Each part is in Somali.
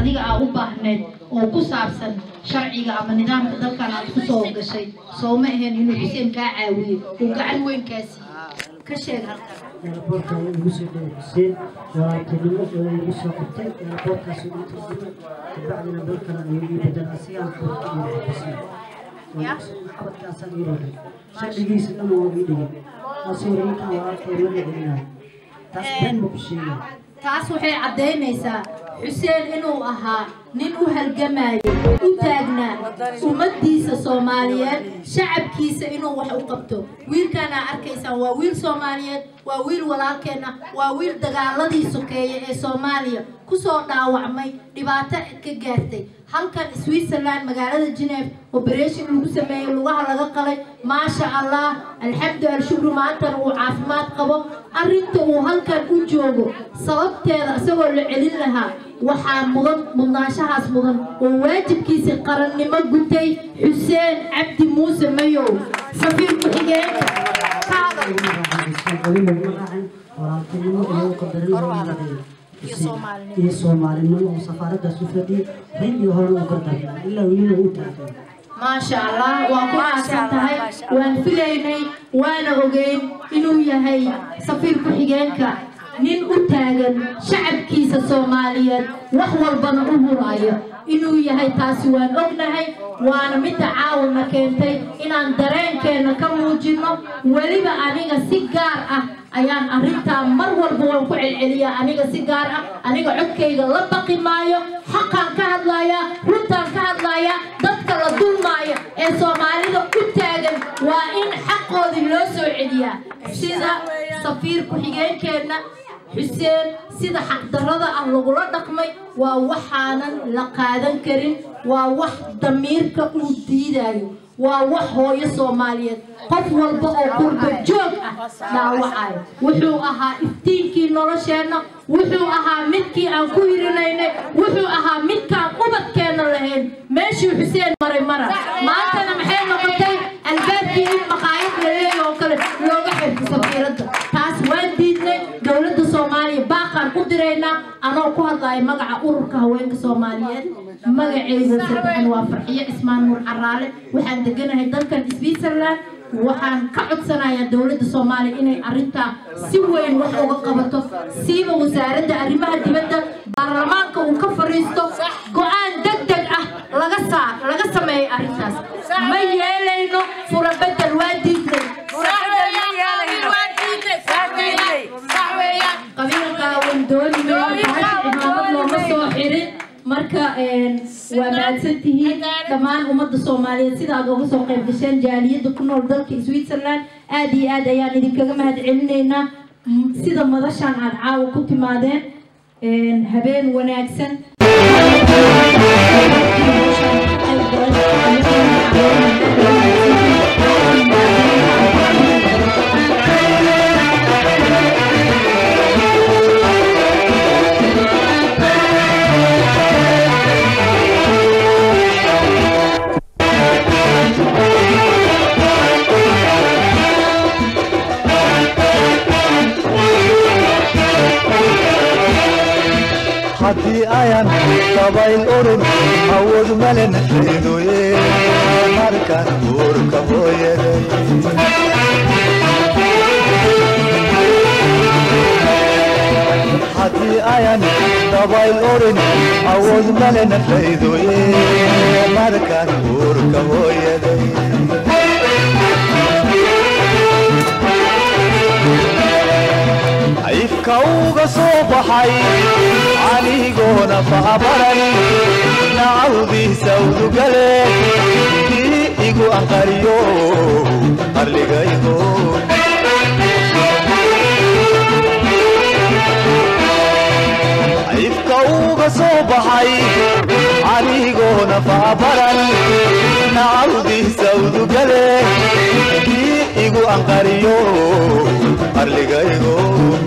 adiga aa u baahneed oo ku saabsan sharciga ama nidaamka dalkan aad ku soo gashay soo ma ahayn inuu xuseen kaa caawiyey uu gacan weyn kaa siiyey ka sheeg halkan airportka igu soo dhaway xuseen walaaltinimo oo igu soo qabtay airportkaas igu turjumay kabacdina dalkana igu bedel asigaan furta iyo xuseen waxbadkaasaan ii roday sharcigiisa dhan waa ii dhigay taasoo reekan walaalkay ma dhicinayo taas been ma ku sheegaya taas waxay caddaynaysaa xuseen inuu ahaa nin u halgamayo u taagnaa ummaddiisa soomaaliyeed shacabkiisa inuu wax u qabto wiilkaana arkaysaan waa wiil soomaaliyeed waa wiil walaalkeenna waa wiil dagaaladii sokeeye ee soomaaliya kusoo dhaawacmay dhibaato ka gaartay halkan switzerland magaalada geneve operation lagu sameeyey lugaha laga qalay maasha allah alxamdu alshukru maantana uu caafimaad qabo arrinta uu halkan u joogo sababteeda isagoo la celin lahaa waxaa mudan mudnaanshahaas mudan oo waajibkiisii qarannimo gutay xuseen cabdi muuse mayow safiir ku-xigeenka ka hadal walaaltinimo iyo qadarin iyo soomaalinimo oo safaaradaas u fadhiyay rin iyo horena u gardaarnaa ilaa weliba u taagay maasha allah waa ku aasan tahay waan filaynay waana ogeyn inuu yahay safiir ku-xigeenka nin u taagan shacabkiisa soomaaliyeed wax walbana u huraayo inuu yahay taasi waan ognahay waana midda caawina keentay inaan dareenkeenna ka muujinno weliba aniga si gaar ah ayaan arrintaa mar walba waan ku celceliyaa aniga si gaar ah aniga codkayga la baqi maayo xaqaan ka hadlayaa runtaan ka hadlayaa dadka la dulmaaya ee soomaalida u taagan waa in xaqoodii loo soo celiyaa sida safiir ku-xigeenkeenna xuseen sida xaqdarrada ah lagula dhaqmay waa waxaanan la qaadan karin waa wax damiirka uu diidayo waa wax hooyo soomaaliyeed qof walba oo qurba joog ah dhaawacayo wuxuu ahaa iftiinkii nolosheenna wuxuu ahaa midkii aan ku hirinaynay wuxuu ahaa midkaan ubadkeenna lahayn meeshii xuseen maray mara maantana maxay noqotay albaabkii in maqaayad la leeyahay oo kale looga xirto safiiradda taas waan diidnay dowladda soomaaliya baaqaan u diraynaa anoo ku hadlaya magaca ururka haweenka soomaaliyeed magaceyda saddexan waa farxiyo cismaan nuur caraale waxaan deganahay dalkan switzerland waxaan ka codsanayaa dowladda soomaaliya inay arrintaa si weyn wax uga qabato siiba wasaaradda arrimaha dibadda baarlamaanka uu ka fadhiisto go-aan deg deg ah laga saar laga sameeyo arrintaas ma yeelayno fura bedel waa diidnay qabiilka wandooni cimaamad looma soo xirin marka waa mahadsantihiin dhammaan ummadda soomaaliyeed sida aad uga soo qayb gasheen jaaliyadda ku nool dalka switzerland aad iyo aad ayaan idinkaga mahad celinaynaa sida madashaan aad caawa ku timaadeen habeen wanaagsan haddii ayan dabayl urur awood male naxeedoye markaan uurka hooyaday haddii ayan dabayl urin awood male naxeedoye markaan uurka hooyaday ifka uga soo baxay anigoona faabaran nacawdiisa udugale kii igu aqariyo qarligaygo ifka uga soo baxay anigoona faabaran nacawdiisa udugale kii igu aqariyo qarligaygo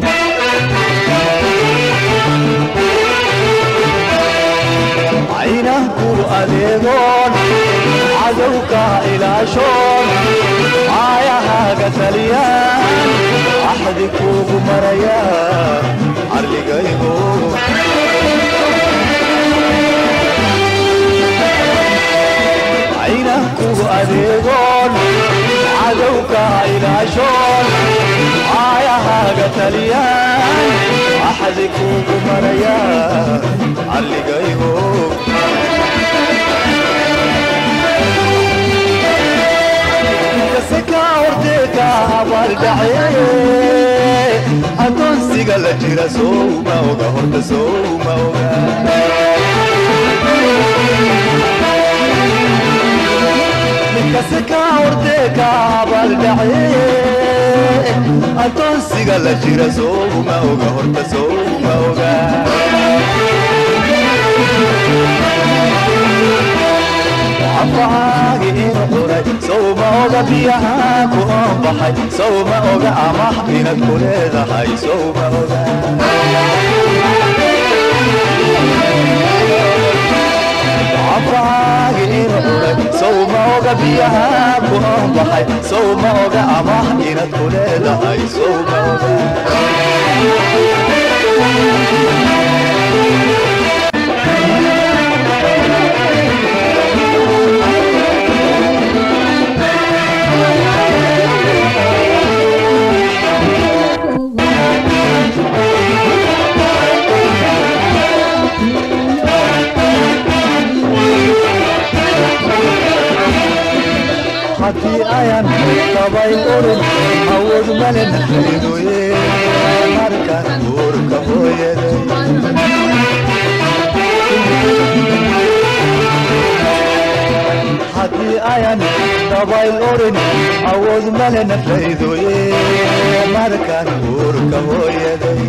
caynanku adeegoon cadowka ilaashoon caayahaaga taliyaan axdi kuugu maraya carligaygo cadowka ilaashoon caayahaaga taliyaan axdi kuugu maraya calligaygo kaseka horteeka abaaldhace adoonsiga la jira sowma oga horta sowma oga kaseka horteeka abaaldhace adoonsiga la jira sowma oga horta sowma oga cafacaagi inu quray sowma oga biyaha ku oonbaxay sowma oga amax inad ku leedahay sowma oga cafacaagi inu quray sowma oga biyaha ku oonbaxay sowma oga amax inad ku leedahay sowma oga haddii ayan dabayl urin awood malen haydoye markaan uurka hooyaday haddii ayan dabayl urin awood malen haydoye markaan uurka hooyaday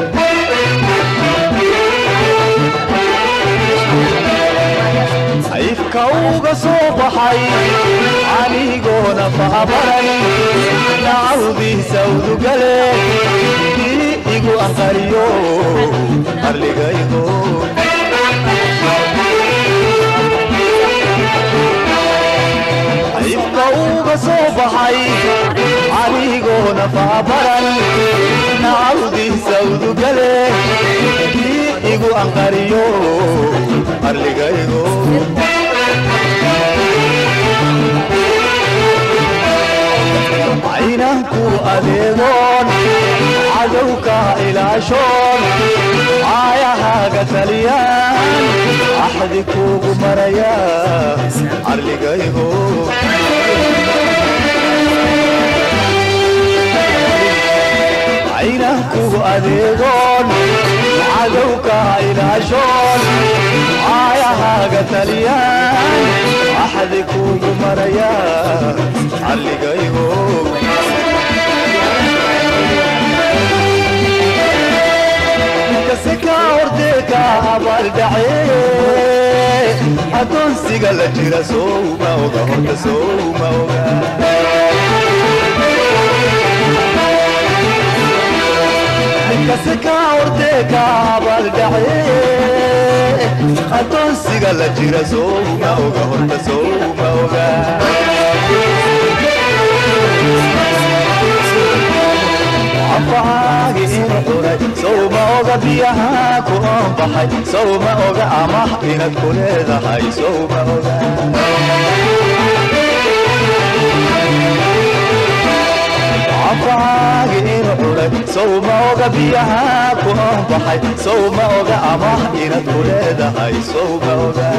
ifka uga soo baxay canigoona faabaran nacawdiisa udugale kii igu aqariyo qarligaygo ifka uga soo baxay canigoona faabaran nacawdiisa udugale kii igu aqariyo qarligaygo caynanku adeegoon cadowka ilaashoon caayahaaga taliyaan axdi kuugu maraya carligaygo caynanku adeegoon cadowka ilaashoon caayahaaga taliyaan axdi kuugu maraya calligaygo kaseka horteeka abaaldhace adoonsiga la jira sowma oga horta sowma oga kaseka horteeka abaaldhace adoonsiga la jira sowma oga horta sowma oga cafacaagi inu quray sowma oga biyaha ku oonbaxay sowma oga amax inad ku leedahay sowma oga cafacaagi inu quray sowma oga biyaha ku oonbaxay sowma oga amax inad ku leedahay sowma oga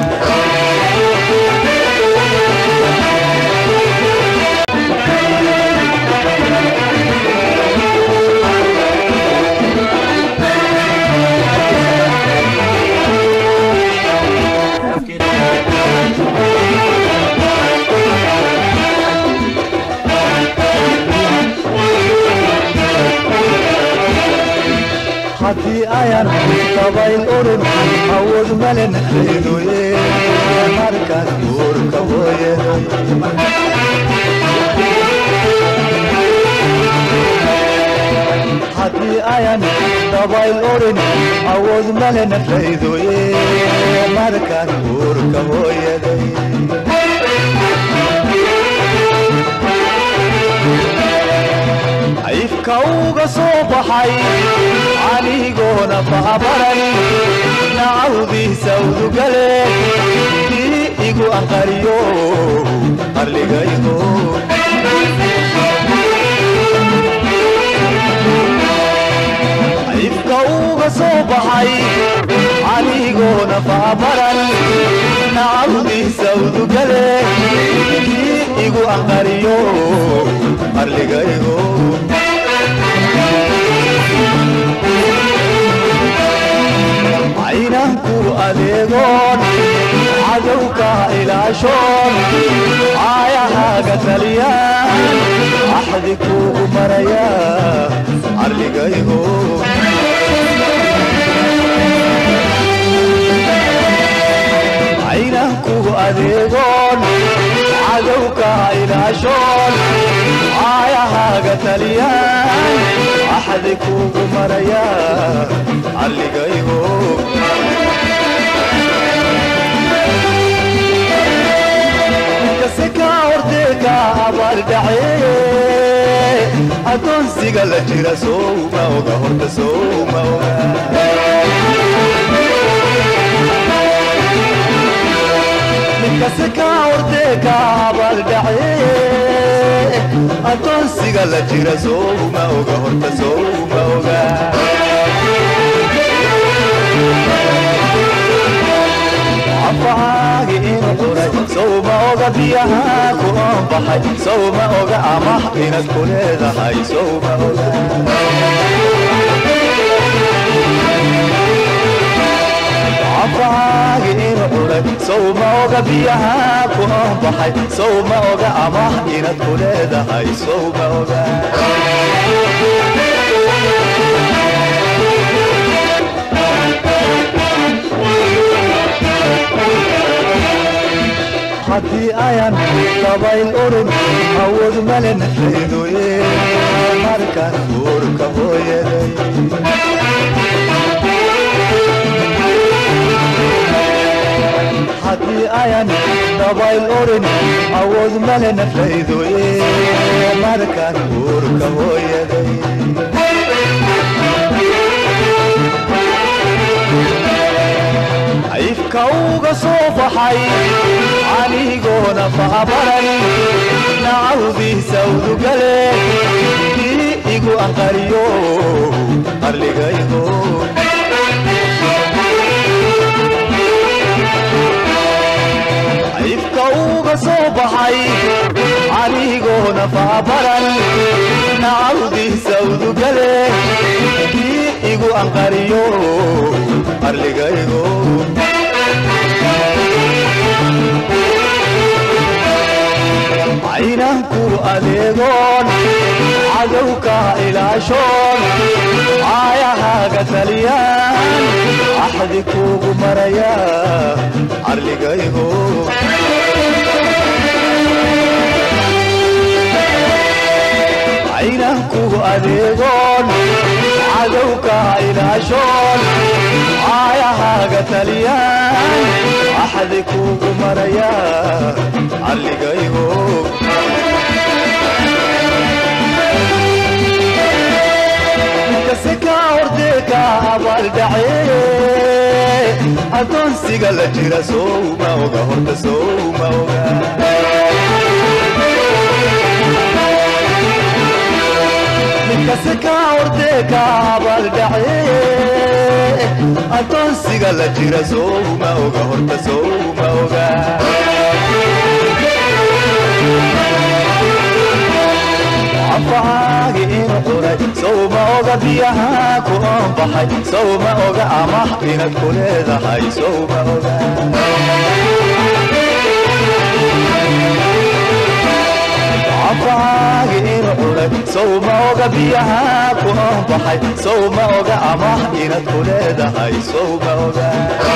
haddii ayan dabayl urin awood malen haydoye markaan uurka hooyaday haddii ayan dabayl urin awood malen haydoye markaan uurka hooyaday ifka uga soo baxay canigoona faabaran nacawdiisa udugale kii igu aqariyo qarligaygo faabaran nacawdiisa udugale kii igu aqariyo arligaygo caynanku adeegoon cadowka ilaashoon caayahaaga taliyaan axdi kuugu maraya arligaygo caynanku adeegoon cadowka ilaashoon caayahaaga taliyaan axdi kuugu maraya arligaygo kaseka horteeka abaaldhace adoonsiga la jira sowma oga horta sowma oga kaseka horteeka abaaldhace adoonsiga la jira sowma oga horta sowma oga cafahaagi inu quray sowma oga biyaha ku oonbaxay sowma oga amah inaad ku leedahay sowma oga cafahaagi inu quray sowma oga biyaha ku oonbaxay sowma oga amah inaad ku leedahay sowma oga haddii ayan dabayl urin awood male nafaydoye markan uurka hooyaday haddii ayan dabayl urin awood male nafaydoye markan uurka hooyaday cayfka uga soo baxay canigoona faabaran nacawdiisa udugale kii igu aqariyo arligaygo cayfka uga soo baxay canigoona faabaran nacawdiisa udugale kii igu aqariyo arligaygo caynanku adeegoon cadowka ilaashoon caayahaaga taliyaan axdi kuugu maraya arligaygo caynanku adeegoon cadowka ilaashoon caayahaaga taliyaan axdi kuugu maraya arligaygo kaseka horteeka abaaldhace adoonsiga la jira sowma oga horta sowma oga kaseka horteeka abaaldhace adoonsiga la jira sowma oga horta sowma oga cafahaagi inu quray sowma oga biyaha ku oonbaxay sowma oga amah inaad ku leedahay sowma oga cafahaagi inu quray sowma oga biyaha ku oonbaxay sowma oga amah inaad ku leedahay sowma oga